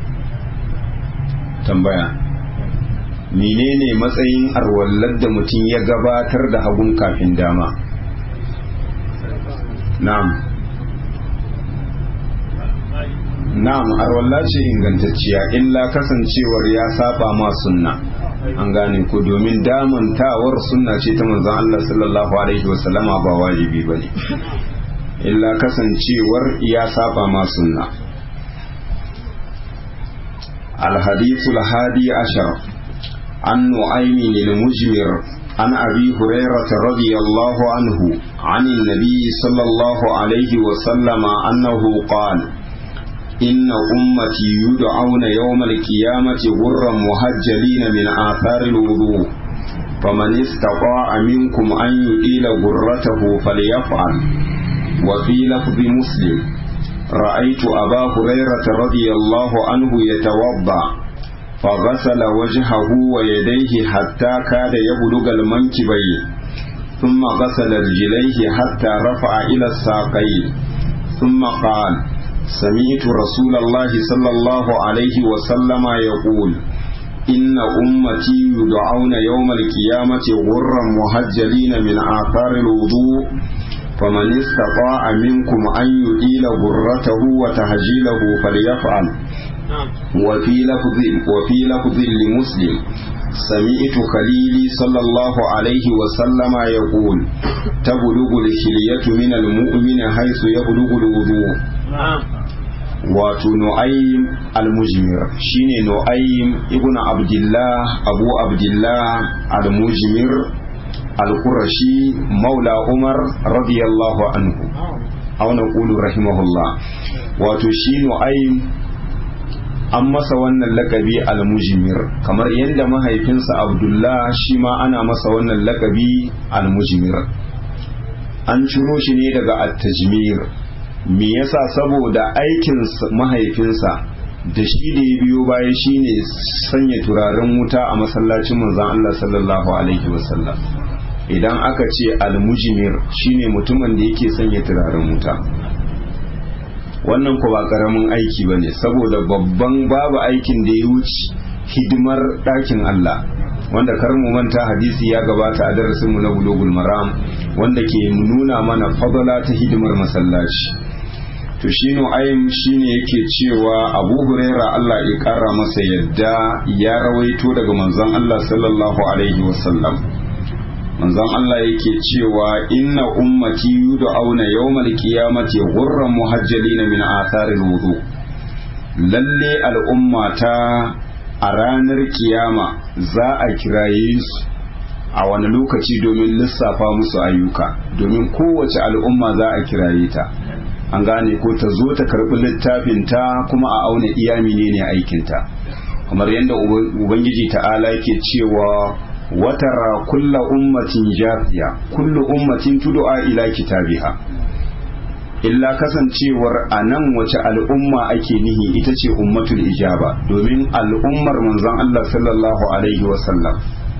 tambaya menene matsayin arwallar da mutum ya gabatar da hagun kafin dama na'am na'am arwalla ce ingantacciya illa kasancewar ya saba ma sunna an gane ku domin damantawar sunna ce ta manzon Allah sallallahu alaihi wasallama ba wajibi bane illa kasancewar ya saba ma sunna الحديث الهادي عشر عن نعيم المجمر عن أبي هريرة رضي الله عنه عن النبي صلى الله عليه وسلم أنه قال إن أمتي يدعون يوم القيامة غرا مهجلين من آثار الوضوء فمن استطاع منكم أن يديل غرته فليفعل وفي لفظ مسلم رأيت أبا هريرة رضي الله عنه يتوضأ فغسل وجهه ويديه حتى كاد يبلغ المنكبين ثم غسل رجليه حتى رفع إلى الساقين ثم قال سمعت رسول الله صلى الله عليه وسلم يقول إن أمتي يدعون يوم القيامة غرا مهجلين من آثار الوضوء فمن استطاع منكم أن يديل غرته وتهجيله فليفعل وفي لفظ وفي لفظ لمسلم سمعت خليلي صلى الله عليه وسلم يقول تبلغ الحلية من المؤمن حيث يبلغ الوضوء wato nu'aym al-mujmir shine nu'aym ibnu abdullah abu abdullah al-mujmir al-qurashi maula umar radiyallahu anhu aw naqulu rahimahullah wato shi nu'aym an masa wannan lakabi al-mujmir kamar yadda mahaifinsa abdullah shi ma ana masa wannan lakabi al-mujmir an ciro shi ne daga at-tajmir me yasa saboda aikin mahaifinsa da shi da ya biyo baya shine sanya turaren wuta a masallacin manzon Allah sallallahu alaihi wasallam idan aka ce almujimir shine mutumin da yake sanya turaren wuta wannan ko ba karamin aiki bane saboda babban babu aikin da ya wuce hidimar ɗakin Allah wanda kar mu manta hadisi ya gabata a darasin mu na bulugul maram wanda ke nuna mana fadala ta hidimar masallaci to shi nu'aym shine yake cewa abu huraira Allah ya kara masa yadda ya rawaito daga manzon Allah sallallahu alaihi wasallam manzon Allah yake cewa inna ummati yud'auna yawmal qiyamati ghurran muhajjalina min atharil wudu lalle al'ummata a ranar kiyama za a kiraye su a wani lokaci domin lissafa musu ayyuka domin kowace al'umma za a kiraye ta an gane ko ta zo ta karɓi littafin ta kuma a auna iya menene aikinta kamar yadda ubangiji ta'ala yake cewa watara kulla ummatin jafiya kullu ummatin tud'a ila kitabiha illa kasancewar a nan wace al'umma ake nihi ita ce ummatul ijaba domin al'ummar manzon Allah sallallahu alaihi wasallam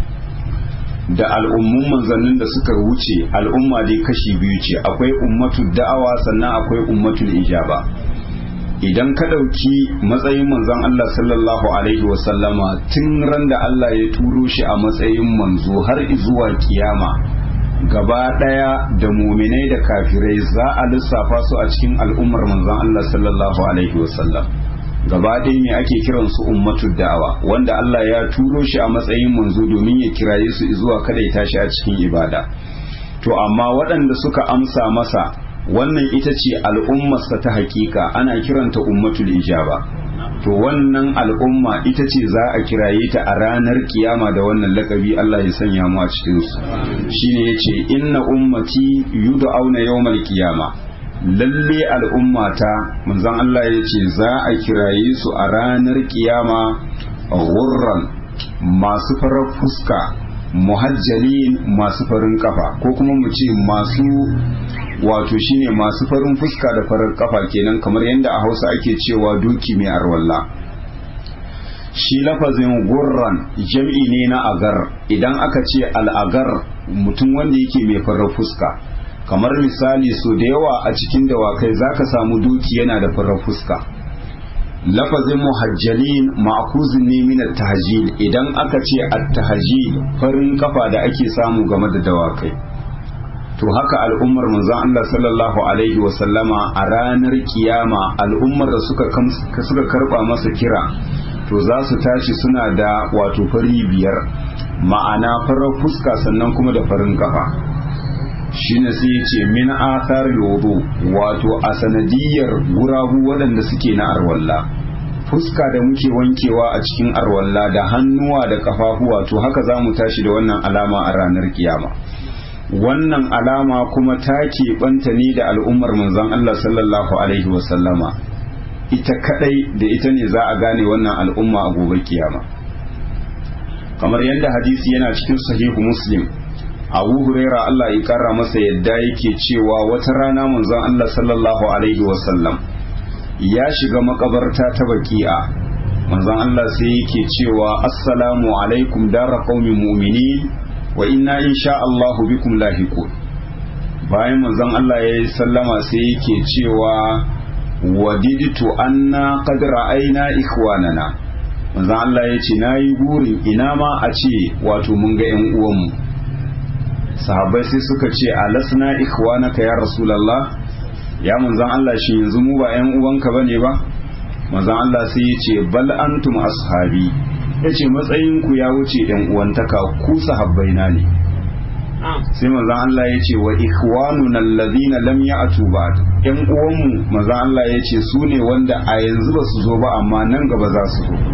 da al'ummun manzannin da suka wuce al'umma dai kashi biyu ce akwai ummatul da'awa sannan akwai ummatul ijaba idan ka ɗauki matsayin manzon Allah sallallahu alaihi wasallama tun ran da Allah ya turo shi a matsayin manzo har zuwa kiyama gaba ɗaya da muminai da kafirai za a lissafa su a cikin al'ummar manzon Allah sallallahu alaihi wasallam gaba ɗaya ne ake kiran su ummatu da'awa wanda Allah ya turo shi a matsayin manzo domin ya kiraye su zuwa kada ya tashi a cikin ibada to amma waɗanda suka amsa masa wannan ita ce al'ummarsa ta hakika ana kiranta ummatul ijaba to wannan al'umma ita ce za a kiraye ta a ranar kiyama da wannan lakabi Allah ya sanya mu a cikin su shine yace inna ummati yud'auna yawmal qiyama lalle al'ummata manzon Allah yace za a kiraye su a ranar kiyama ghurran masu farar fuska muhajjalin masu farin kafa ko kuma mu ce masu wato shine masu farin fuska da farar kafa kenan kamar yadda a hausa ake cewa doki mai arwalla shi lafazin gurran jam'i ne na agar idan aka ce al'agar mutum wanda yake mai farar fuska kamar misali so da yawa a cikin dawakai zaka samu doki yana da farar fuska lafazin muhajjalin ma'kuzin ne min at-tahjil idan aka ce at-tahjil farin kafa da ake samu game da dawakai to haka al'ummar manzon Allah sallallahu alaihi wa sallama a ranar kiyama al'ummar da suka suka karba masa kira to za su tashi suna da wato fari biyar ma'ana farar fuska sannan kuma da farin kafa shine sai ya ce min athar wudu wato a sanadiyar gurabu waɗanda suke na arwalla fuska da muke wankewa a cikin arwalla da hannuwa da kafafuwa to haka za mu tashi da wannan alama a ranar kiyama wannan alama kuma ta keɓanta ne da al'ummar manzon Allah sallallahu alaihi wasallama ita kadai da ita ne za a gane wannan al'umma a gobe kiyama kamar yadda hadisi yana cikin sahihu muslim abu huraira Allah ya kara masa yadda yake cewa wata rana manzon Allah sallallahu alaihi wasallam ya shiga makabarta ta baki'a manzon Allah sai yake cewa assalamu alaikum dara qaumin mu'minin wa inna insha Allahu bikum lahiqun bayan manzon Allah ya yi sallama sai yake cewa wadiditu anna qad ra'ayna ikhwanana manzon Allah ya ce nayi burin ina ma a ce wato mun ga ƴan uwanmu sahabbai sai suka ce alasna ikhwanaka ya rasulullah ya manzon Allah shi yanzu mu ba ƴan uwanka bane ba manzon Allah sai ya ce bal antum ashabi yace matsayin ku ya wuce ƴan uwantaka ku sahabbai na ne sai manzon Allah ya ce wa ikhwanuna alladhina lam ya'tu ba'd ƴan uwanmu manzon Allah ya ce su ne wanda a yanzu ba su zo ba amma nan gaba za su zo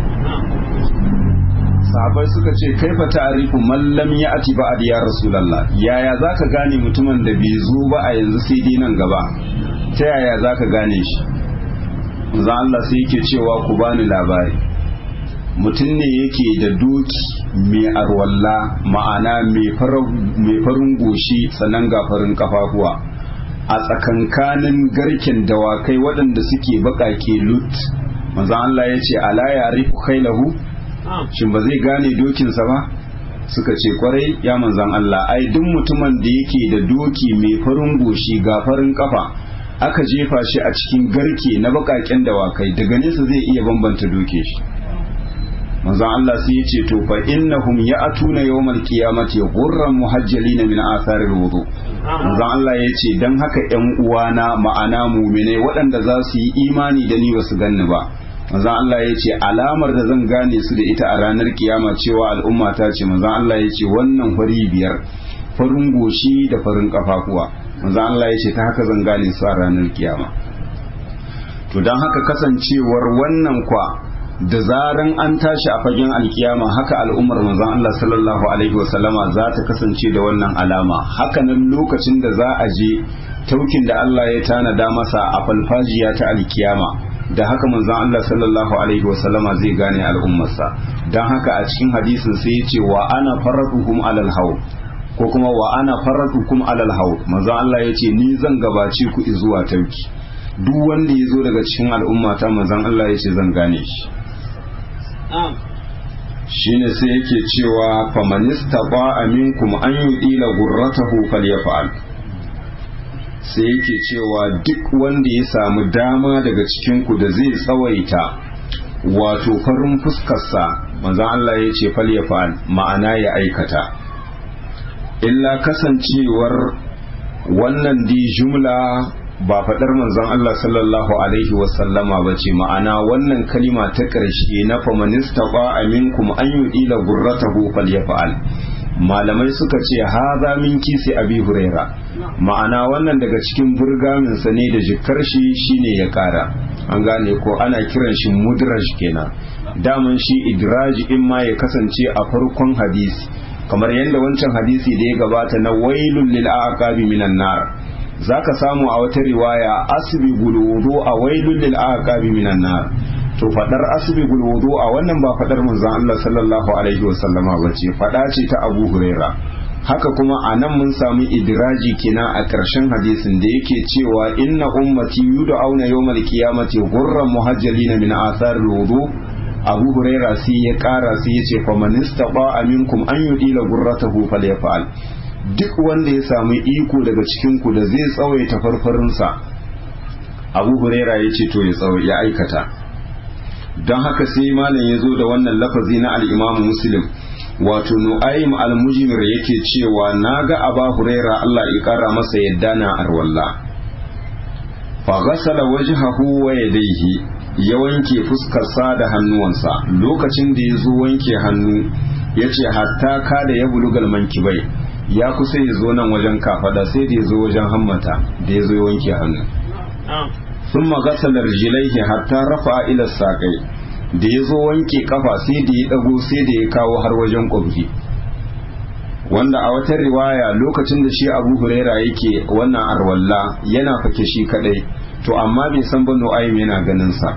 sahabai suka ce kaifa ta'rifu man lam ya'ti ba'd ya rasulullah yaya zaka gane mutumin da bai zo ba a yanzu sai dai nan gaba ta yaya zaka gane shi manzo Allah sai yake cewa ku bani labari mutum ne yake da doki mai arwalla ma'ana mai farin goshi sannan ga farin kafafuwa a tsakankanin garken dawakai waɗanda suke baƙaƙe lut manzo Allah ya ce ala ya'rifu khailahu shin ba zai gane dokinsa ba suka ce kwarai ya manzan Allah ai duk mutumin da yake da doki mai farin goshi ga farin kafa aka jefa shi a cikin garke na bakaken dawakai daga nesa zai iya bambanta doke shi manzan Allah sai ya ce to fa innahum ya'tuna yawmal qiyamati ghurran muhajjalin min atharil wudu manzan Allah ya ce dan haka ƴan uwana ma'ana mu'minai waɗanda za su yi imani da ni ba su ganni ba manzan Allah ya ce alamar da zan gane su da ita a ranar kiyama cewa al'umma ta ce manzan Allah ya ce wannan fari biyar farin goshi da farin kafafuwa manzan Allah ya ce ta haka zan gane su a ranar kiyama to don haka kasancewar wannan kwa da zaran an tashi a fagen alkiyama haka al'ummar manzan Allah sallallahu alaihi wasallama za ta kasance da wannan alama hakanan lokacin da za a je taukin da Allah ya tanada masa a falfajiya ta alkiyama da haka manzon Allah sallallahu alaihi wasallama zai gane al'ummarsa don haka a cikin hadisin sai ya ce wa ana faratuhum alal haw ko kuma wa ana faratukum alal haw manzon Allah ya ce ni zan gabace ku zuwa tauki duk wanda ya zo daga cikin al'ummata manzon Allah ya ce zan gane shi shine sai yake cewa famanista ba aminkum an yudila gurratahu falyafa'al sai yake cewa duk wanda ya samu dama daga cikinku da zai tsawaita wato farin fuskarsa manzan Allah ya ce falyafa'al ma'ana ya aikata illa kasancewar wannan di jumla ba faɗar manzon Allah sallallahu alaihi wasallama ba ce ma'ana wannan kalima ta ƙarshe na famanista ba aminkum an yudila gurratahu falyafa'al malamai suka ce haza min kisi abi huraira ma'ana wannan daga cikin burgaminsa ne da jikar shi shine ya kara an gane ko ana kiran shi mudraj kenan daman shi idraj in ma ya kasance a farkon hadisi kamar yadda wancan hadisi da ya gabata na wailul lil aqabi minan nar zaka samu a wata riwaya asbi wudu a wailul lil aqabi minan nar to fadar asbi wudu a wannan ba fadar manzon Allah sallallahu alaihi wasallama bace fada ce ta Abu Huraira haka kuma a nan mun samu idiraji kina a ƙarshen hadisin da yake cewa inna ummati yud'auna yawmal qiyamati ghurran muhajjalina min athar wudu abu huraira sai ya kara sai ya ce faman istaba minkum an yudila gurratahu falyafal duk wanda ya samu iko daga cikin ku da zai tsawaita farfarinsa abu huraira ya ce to ya tsawo ya aikata don haka sai malam ya zo da wannan lafazi na al-imam muslim wato nu'aym al-mujmir yake cewa naga aba huraira Allah ya kara masa yadda na arwalla fa ghasala wajhahu wa yadayhi ya wanke fuskarsa da hannuwansa lokacin da ya zo wanke hannu ya ce hatta kada ya bulugal mankibai ya kusa ya zo nan wajen kafada sai da ya zo wajen hammata da ya zo ya wanke hannu sun magasalar jilaihi hatta rafa ila saƙai da ya zo wanke kafa sai da ya ɗago sai da ya kawo har wajen ƙwabri wanda a wata riwaya lokacin da shi abu huraira yake wannan arwalla yana fake shi kadai to amma bai san ba nu'aym yana ganin sa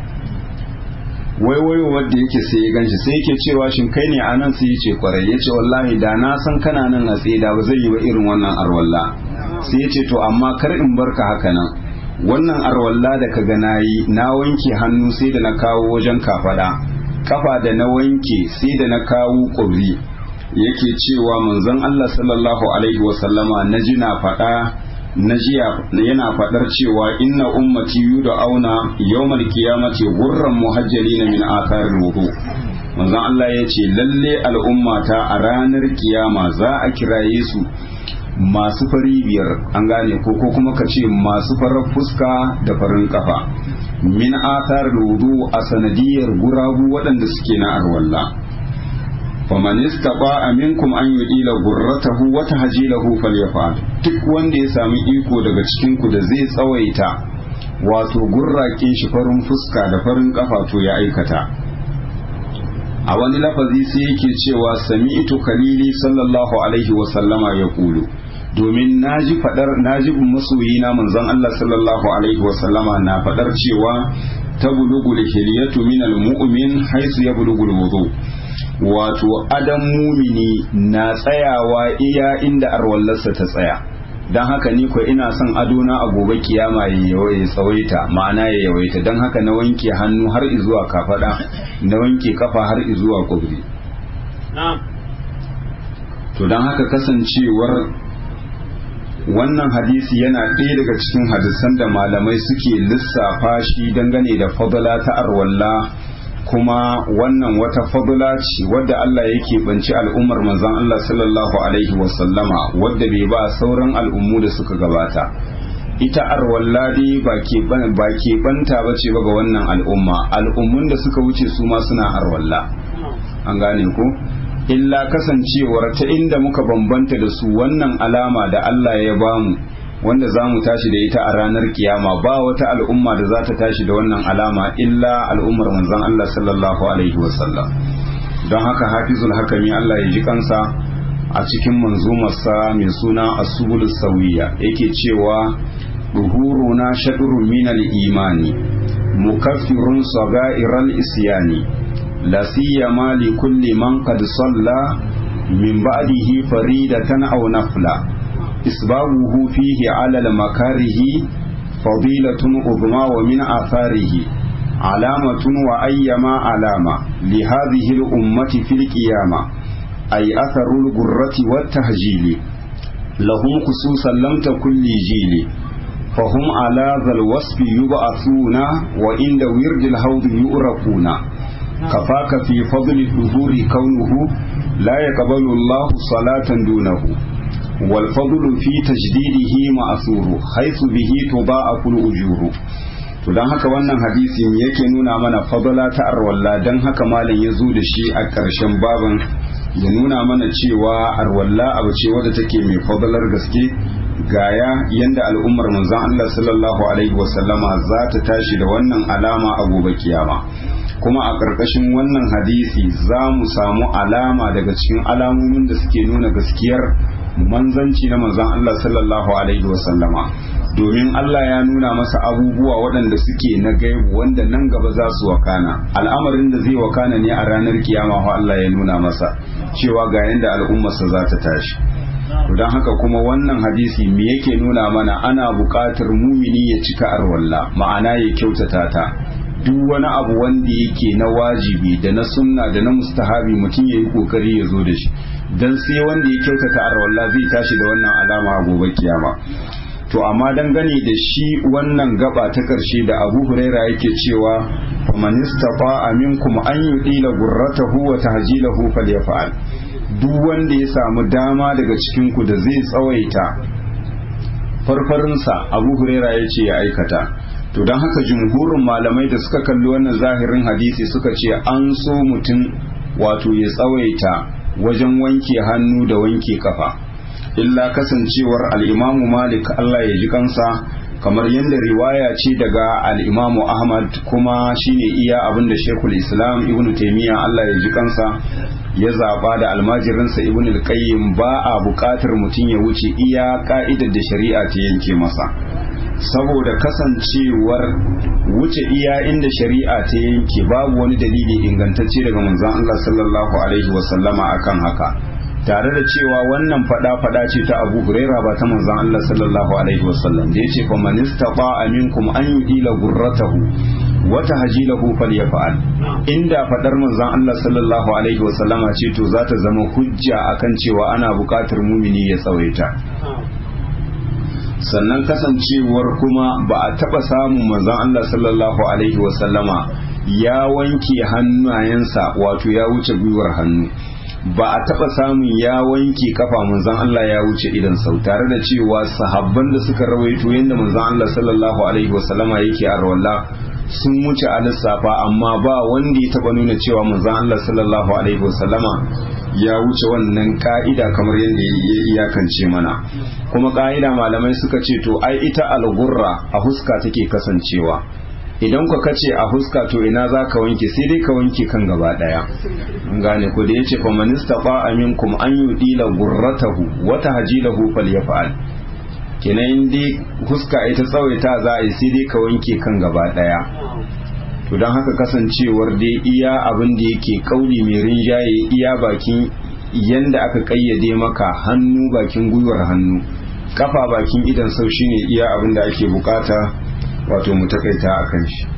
wai wai wanda yake sai ya ganshi sai yake cewa shin kai ne anan sai yace kwarai yace wallahi da na san kana nan a tsaye da ba zai yi ba irin wannan arwalla sai yace to amma kar in barka haka nan wannan arwalla da ka ga nayi na wanke hannu sai da na kawo wajen kafada kafa da na wanke sai da na kawo kubri yake cewa manzon Allah sallallahu alaihi wasallama na ji na faɗa na jiya yana faɗar cewa inna ummati yuda auna yawmal qiyamati gurran muhajjalina min atharil wudu manzon Allah ya ce lalle al'ummata a ranar kiyama za a kiraye su masu fari biyar an gane ko ko kuma ka ce masu farar fuska da farin kafa min atharil wudu a sanadiyar gurabu waɗanda suke na arwalla faman istaba minkum an yudila gurratahu wa tahjilahu falyafal duk wanda ya sami iko daga cikin ku da zai tsawaita wato gurrakin shi farin fuska da farin kafa to ya aikata a wani lafazi sai yake cewa sami'tu khalili sallallahu alaihi wa sallama ya kulu domin naji fadar naji masoyi na manzon Allah sallallahu alaihi wa sallama na fadar cewa tabulugul hiliyatu minal mu'min haisu yablugul wudu wato adam mumini na tsayawa iya inda arwallarsa ta tsaya don haka ni ko ina son adona a gobe kiyama ya tsawaita ma'ana ya yawaita don haka na wanke hannu har izuwa kafada na wanke kafa har izuwa kubri to don haka kasancewar wannan hadisi yana ɗaya daga cikin hadisan da malamai suke lissafa shi dangane da fadala ta arwalla kuma wannan wata fadula ce wadda Allah yake banci al'ummar manzon Allah sallallahu alaihi wasallama wadda bai ba sauran al'ummu da suka gabata ita arwalladi ba ke banta ba ce ba ga wannan al'umma al'ummun da suka wuce su ma suna arwalla an gane ku illa kasancewar ta inda muka bambanta da su wannan alama da Allah ya bamu wanda za mu tashi da ita a ranar kiyama ba wata al'umma da za ta tashi da wannan alama illa al'ummar manzon Allah sallallahu alaihi wasallam don haka hafizul hakami Allah ya ji kansa a cikin manzumarsa mai suna asubul sawiya yake cewa duhuruna shadrun minal imani mukaffirun saga'iral isyani la siyama li kulli man qad salla min ba'dihi faridatan aw nafla إسبابه فيه على المكاره فضيلة عظمى ومن آثاره علامة وأيما علامة لهذه الأمة في القيامة أي أثر الغرة والتهجيل لهم خصوصا لم تكن لجيل فهم على ذا الوصف يبعثون وعند ورد الهوض يؤرقون كفاك في فضل الظهور كونه لا يقبل الله صلاة دونه والفضل في تجديده مأثور حيث به تضاعف الأجور to don haka wannan hadisi yake nuna mana fadala ta arwalla don haka malam ya zo da shi a ƙarshen baban ya nuna mana cewa arwalla abu ce wadda take mai fadalar gaske gaya yanda al'ummar manzon Allah sallallahu alaihi wasallama za ta tashi da wannan alama a gobe kiyama kuma a ƙarƙashin wannan hadisi za mu samu alama daga cikin alamomin da suke nuna gaskiyar manzanci na manzon Allah sallallahu alaihi wasallama domin Allah ya nuna masa abubuwa waɗanda suke na gaibu wanda nan gaba za su wakana al'amarin da zai wakana ne a ranar kiyama ko Allah ya nuna masa cewa ga yanda al'ummarsa za ta tashi don haka kuma wannan hadisi me yake nuna mana ana buƙatar mumini ya cika arwalla ma'ana ya kyautata ta duk wani abu wanda yake na wajibi da na sunna da na mustahabi mutum ya yi kokari ya zo da shi don sai wanda ya kyautata arwalla zai tashi da wannan alama a gobe kiyama to amma dangane da shi wannan gaba ta karshe da abu huraira yake cewa faman istafa minkum an yudila gurratahu wa tahjilahu falyaf'al duk wanda ya samu dama daga cikin ku da zai tsawaita farfarinsa abu huraira ya ce ya aikata to don haka jumhurin malamai da suka kalli wannan zahirin hadisi suka ce an so mutum wato ya tsawaita wajen wanke hannu da wanke kafa illa kasancewar al'imamu malik Allah ya ji kansa kamar yadda riwaya ce daga al'imamu ahmad kuma shine iya abinda shekul islam ibn taimiyya Allah ya ji kansa ya zaba da almajirinsa ibn al-qayyim ba a buƙatar mutum ya wuce iya ka'idar da shari'a ta yanke masa saboda kasancewar wuce iya inda shari'a ta yanke babu wani dalili ingantacce daga manzon Allah sallallahu alaihi wasallama akan haka tare da cewa wannan fada fada ce ta Abu Huraira ba ta manzon Allah sallallahu alaihi wasallam da yace fa man istata minkum an yudila gurratahu wa tahjilahu falyaf'al inda fadar manzon Allah sallallahu alaihi wasallama ce to za ta zama hujja akan cewa ana buƙatar mumini ya tsawaita sannan kasancewar kuma ba a taɓa samun manzon Allah sallallahu alaihi wasallama ya wanke hannayensa wato ya wuce gwiwar hannu ba a taɓa samun ya wanke kafa manzon Allah ya wuce idan sau tare da cewa sahabban da suka rawaito yadda manzon Allah sallallahu alaihi wasallama yake a rawalla sun wuce a lissafa amma ba wanda ya taɓa nuna cewa manzon Allah sallallahu alaihi wasallama ya wuce wannan ka'ida kamar yadda ya iyakance mana kuma ka'ida malamai suka ce to ai ita algurra a huska take kasancewa idan ka kace a huska to ina za ka wanke sai dai ka wanke kan gaba daya gane ko da yace fa man istafa aminkum an yudila gurratahu wa tahjilahu falyaf'al kenan dai huska ita tsawaita za a yi sai dai ka wanke kan gaba daya to don haka kasancewar dai iya abin da yake kauli mai rinjaye iya bakin yanda aka kayyade maka hannu bakin gwiwar hannu kafa bakin idan sau shine iya abin da ake bukata wato mu takaita a kan shi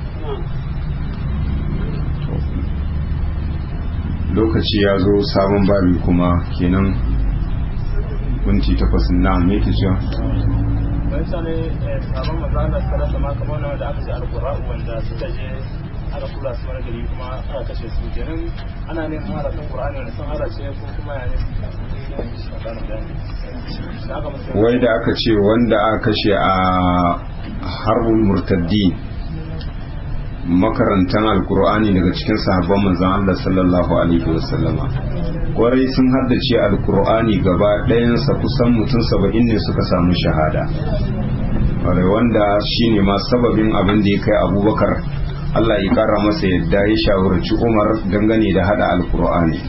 lokaci ya zo sabon babi kuma kenan kunci takwas na me ke cewa wani sane sabon mazana suka rasa ma kamar wanda aka ce alkura'u wanda suka je aka kula su wani gari kuma aka kashe su kenan ana neman harafin qur'ani wanda sun harace ko kuma ya ne wai da aka ce wanda aka kashe a harbin murtaddi makarantan alkur'ani daga cikin sahabban manzon Allah sallallahu alaihi wasallama kwarai sun haddace alkur'ani gaba ɗayansa kusan mutum saba'in ne suka samu shahada kwarai wanda shine ma sababin abin da ya kai abubakar Allah ya kara masa yadda ya shawarci umar dangane da hada alkur'ani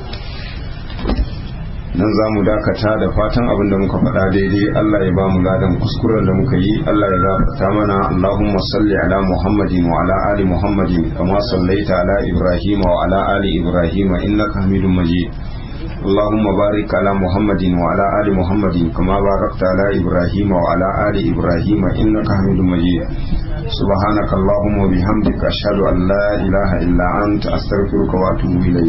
nan za mu dakata da fatan abin da muka faɗa daidai Allah ya ba mu ladan kuskuren da muka yi Allah ya gafarta mana Allahumma salli ala Muhammadin wa ala ali Muhammadin kama sallaita ala Ibrahim wa ala ali Ibrahim innaka Hamidum Majid اللهم بارك على محمد وعلى آل محمد كما باركت على إبراهيم وعلى آل إبراهيم إنك حميد مجيد سبحانك اللهم وبحمدك أشهد أن لا إله إلا أنت أستغفرك وأتوب إليك